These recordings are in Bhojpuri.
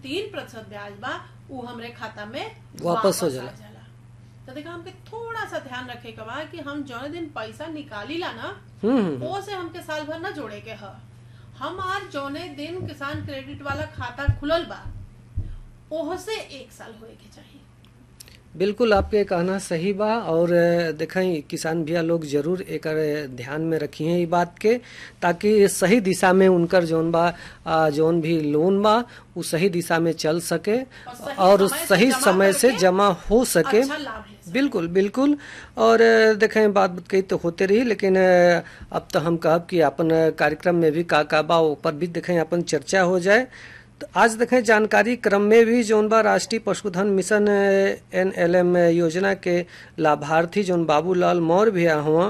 तीन प्रतिशत ब्याज बा उ हमरे खाता में वापस हो आ जाला। तो देखा हमके थोड़ा सा ध्यान रखे के बा कि हम जौने दिन पैसा निकाली ला ना हम्म हम्म, वो से हमके साल भर ना जोड़े के ह हम आज जौने दिन किसान क्रेडिट वाला खाता खुलल बा ओह से एक साल होए के चाहिए बिल्कुल आपके कहना सही बा और अ, देखें किसान भैया लोग जरूर एकर ध्यान में रखिए ई बात के ताकि सही दिशा में उनकर जौन बा अ, जौन भी लोन बा उ सही दिशा में चल सके सही और समय से सही जमा समय से करके जमा हो सके अच्छा लाभ ले सके। बिल्कुल बिल्कुल और अ, देखें बात कही तो होते रही लेकिन अ, अब तो हम कहब कि अपन अ, कार्यक्रम में भी का का बा ऊपर भी देखें अपन चर्चा हो जाए तो आज देखें जानकारी क्रम में भी जौन बा राष्ट्रीय पशुधन मिशन एन एल एम योजना के लाभार्थी जौन बाबूलाल मौर्य भी हुआ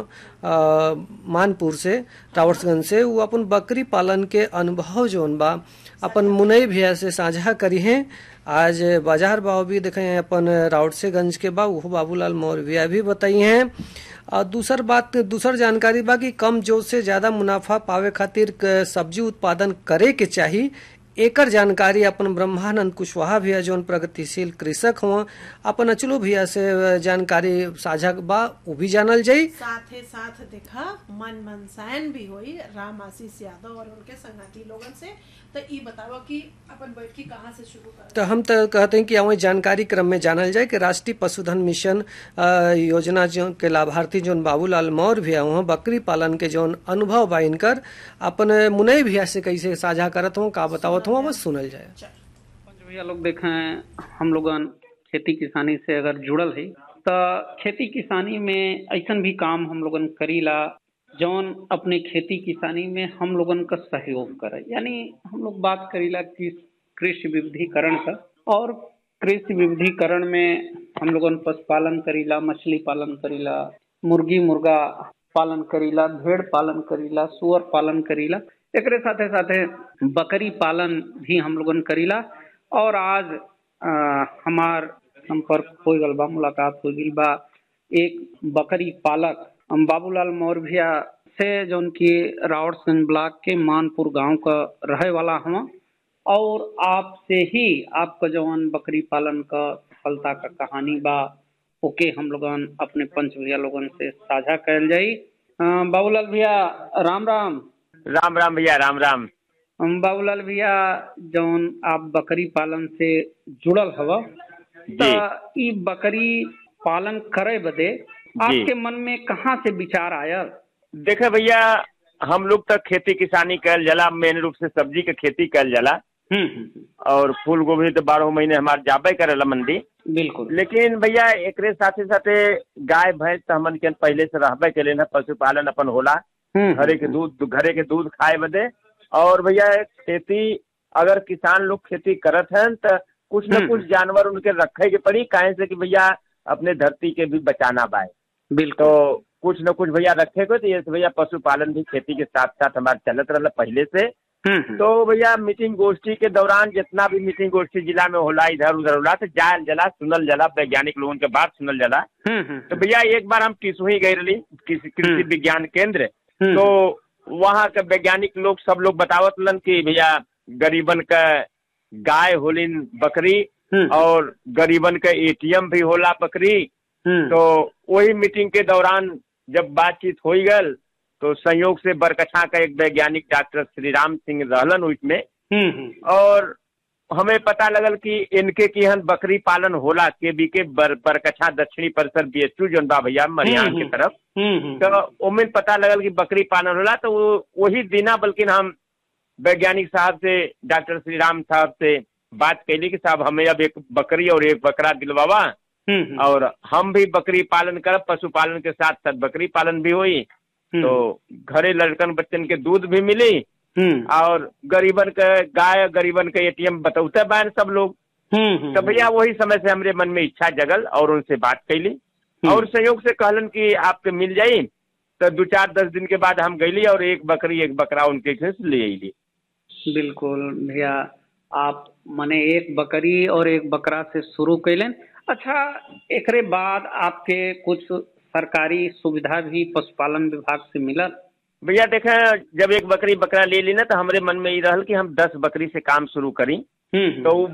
मानपुर से टावर्सगंज से वो अपन बकरी पालन के अनुभव जौन बा अपन मुनई भैया से साझा करी हैं आज बाजार भाव भी देखे हैं अपन राउटसेगंज के बा वो बाबूलाल मौर्य भैया भी बताई हैं और दूसर बात दूसर जानकारी बा कि कम जोत से ज्यादा मुनाफा पावे खातिर क- सब्जी उत्पादन करे के चाही एकर जानकारी अपन ब्रह्मानंद कुशवाहा भैया जौन प्रगतिशील कृषक हुआ अपन अचलो भैया से जानकारी साझा बा वो भी जानल जाई साथे साथ देखा मन मनसायन भी होई राम आशीष यादव और उनके संगाती लोगन से तो ई बताओ कि अपन बैठकी कहाँ से शुरू कर तो हम तो कहते हैं कि हमें जानकारी क्रम में जानल जाए कि राष्ट्रीय पशुधन मिशन अ, योजना जो के लाभार्थी जोन बाबूलाल मौर्य भैया हुआ बकरी पालन के जोन अनुभव बा इनकर अपन मुनई भैया से कैसे साझा करत हूँ का बतावत हूँ बस सुनल जाए चल पंच भैया लोग देखें हम लोगन खेती किसानी से अगर जुड़ल है तो खेती किसानी में ऐसन भी काम हम लोगन करीला जौन अपने खेती किसानी में हम लोगन का सहयोग करे यानी हम लोग बात करीला कि कृषि विविधीकरण का और कृषि विविधीकरण में हम लोगन पशुपालन करीला मछली पालन करीला मुर्गी मुर्गा पालन करीला भेड़ पालन करीला सुअर पालन करीला एकरे साथे साथे बकरी पालन भी हम लोगन करीला और आज अ, हमार संपर्क हो गल बा मुलाकात हो गई बा एक बकरी पालक हम बाबूलाल मौर्य भैया से जौन की रावटगंज ब्लॉक के मानपुर गांव का रहे वाला हम और आपसे ही आपका जौन बकरी पालन का सफलता का कहानी बा ओके हम लोगन अपने पंच भैया लोगन से साझा कैल जाई अ, बाबूलाल भैया राम राम राम राम भैया राम राम हम बाबूलाल भैया जौन आप बकरी पालन से जुड़ल हव त ई बकरी पालन करे बदे आपके मन में कहाँ से विचार आयल देखे भैया हम लोग तक खेती किसानी कैल जाला मेन रूप से सब्जी के खेती कैल जाला हम्म हम्म, और फूल गोभी तो बारह महीने हमार जाबे करेला मंडी बिल्कुल लेकिन भैया एकरे साथे साथे गाय भैंस तो हमन के पहले से रहबे के ना पशुपालन अपन होला हम्म, घरे के दूध घरे के दूध खाए बदे और भैया खेती अगर किसान लोग खेती करत हैं तो कुछ न हम्म। कुछ जानवर उनके रखे के पड़ी काहे से कि भैया अपने धरती के भी बचाना बाय बिल्कुल तो कुछ न कुछ भैया रखे को तो ये से भैया पशुपालन भी खेती के साथ साथ हमारे चलत रहा पहले से हम्म, हम्म, तो भैया मीटिंग गोष्ठी के दौरान जितना भी मीटिंग गोष्ठी जिला में होला इधर उधर होला तो जायल जला सुनल जला वैज्ञानिक लोगों के बात सुनल जला हम्म, हम्म, तो भैया एक बार हम किसुही गए रही कृषि कृषि हम्म। विज्ञान केंद्र हम्म, तो वहाँ के वैज्ञानिक लोग सब लोग बतावत लन कि भैया गरीबन का गाय होलिन बकरी हम्म, और गरीबन का एटीएम भी होला बकरी हम्म, तो वही मीटिंग के दौरान जब बातचीत हो गल तो संयोग से बरकछा का एक वैज्ञानिक डॉक्टर श्री राम सिंह रहलन उसमें हम्म, हम्म, और हमें पता लगल कि इनके की हन बकरी पालन होला के बी के बर, बरकछा दक्षिणी परिसर बीएचयू जौन बा भैया मरियान हम्म, की तरफ हम्म, हम्म, तो ओमें पता लगल कि बकरी पालन होला तो वो वही दिना बल्कि हम वैज्ञानिक साहब से डॉक्टर श्री राम साहब से बात कैली कि साहब हमें अब एक बकरी और एक बकरा दिलवावा हम्म, हम्म, और हम भी बकरी पालन करब पशुपालन के साथ साथ बकरी पालन भी होई हम्म, तो घरे लड़कन बच्चन के दूध भी मिली हम्म, और गरीबन के गाय गरीबन के एटीएम बतौते बैन सब लोग हम्म, हम्म, तो भैया वही समय से हमरे मन में इच्छा जगल और उनसे बात कैली और संयोग से कहलन कि आपके मिल जाई तो दो चार दस दिन के बाद हम गईली और एक बकरी एक बकरा उनके घर से ले अली बिल्कुल भैया आप मने एक बकरी और एक बकरा से शुरू कैलन अच्छा एकरे बाद आपके कुछ सरकारी सुविधा भी पशुपालन विभाग से मिलल भैया देखे जब एक बकरी बकरा ले ली ना तो हमरे मन में ये रहल कि हम दस बकरी से काम शुरू करी हम्म, तो उ